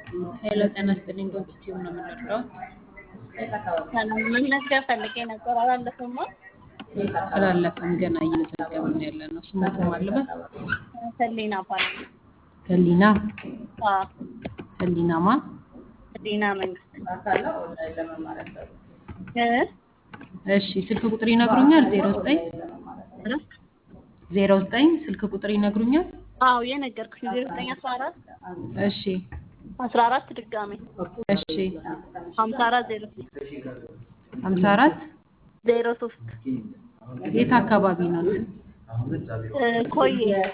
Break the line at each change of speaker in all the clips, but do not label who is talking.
ሄሎ ጤና ይስጥልኝ። ዶክቲው ነው የምንረዳው።
ሰላም መመዝገብ ፈልጌ ነበር። አላለፈማ
አላለፈም፣ ገና እየመዘገብን ያለ ነው። ስሞት ማለበት
ህሊና ባል
ህሊና ህሊና ማ
ህሊና መንግስት እ
እሺ፣ ስልክ ቁጥር ይነግሩኛል? ዜሮ ዘጠኝ ዜሮ ዘጠኝ ስልክ ቁጥር ይነግሩኛል?
አዎ የነገርኩሽ ዜሮ ዘጠኝ አስራ አራት
እሺ
አስራ አራት ድጋሜ
እሺ
ሀምሳ አራት ዜሮ ሶስት
ሀምሳ አራት
ዜሮ ሶስት
የት አካባቢ ነው?
እ ኮዬ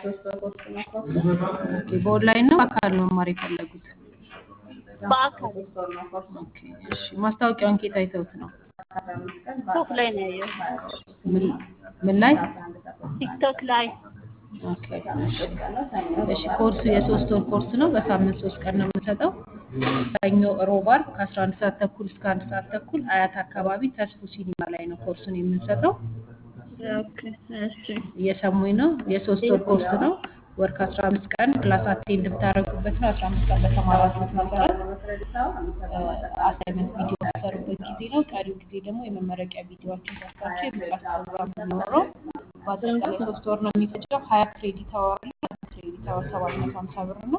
ኦኬ፣ በኦንላይን ነው በአካል ነው መማር የፈለጉት?
በአካል
ኦኬ፣ እሺ። ማስታወቂያውን ኬት አይተውት ነው?
ቲክቶክ ላይ ነው ያየሁት።
ምን ምን ላይ?
ቲክቶክ ላይ
ኦኬ፣ እሺ። እሺ፣ ኮርሱ የሶስት ወር ኮርስ ነው። በሳምንት ሶስት ቀን ነው የምንሰጠው። ሰኞ፣ ሮብ፣ ዓርብ ከአስራ አንድ ሰዓት ተኩል እስከ አንድ ሰዓት ተኩል አያት አካባቢ ተስፉ ሲኒማ ላይ ነው ኮርሱን የምንሰጠው።
ኦኬ እሺ
እየሰሙኝ ነው። የሶስት ወር ኮርስ ነው። ወር ከአስራ አምስት ቀን ክላስ አቴንድ የምታደርጉበት ነው። አስራ አምስት ቀን በተማራችሁት መሰረት አሳይመንት ቪዲዮ የምትሰሩበት ጊዜ ነው። ቀሪው ጊዜ ደግሞ የመመረቂያ ቪዲዮዎችን ሰርታችሁ የምጽፍ ፕሮግራም የሚኖረው በአጠቃላይ ሶስት ወር ነው የሚፈጀው። ሀያ ክሬዲት አወር ነው። ክሬዲት አወር ሰባት መቶ ሀምሳ ብር ነው።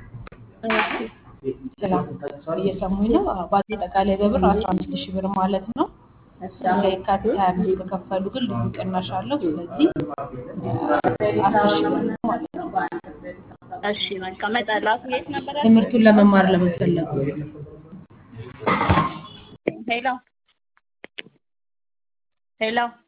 እየሰሙኝ ነው። በአጠቃላይ በብር አስራ አምስት ሺህ ብር ማለት ነው። እስከ የካቲት ሀያ አምስት ከከፈሉ ግን ልዩ ቅናሽ አለው። ስለዚህ አስር ሺህ ብር ነው ማለት ነው።
እሺ በቃ እመጣለሁ። የት ነበር ያልኩት?
ትምህርቱን ለመማር ለመፈለጉ
ሄሎ ሄሎ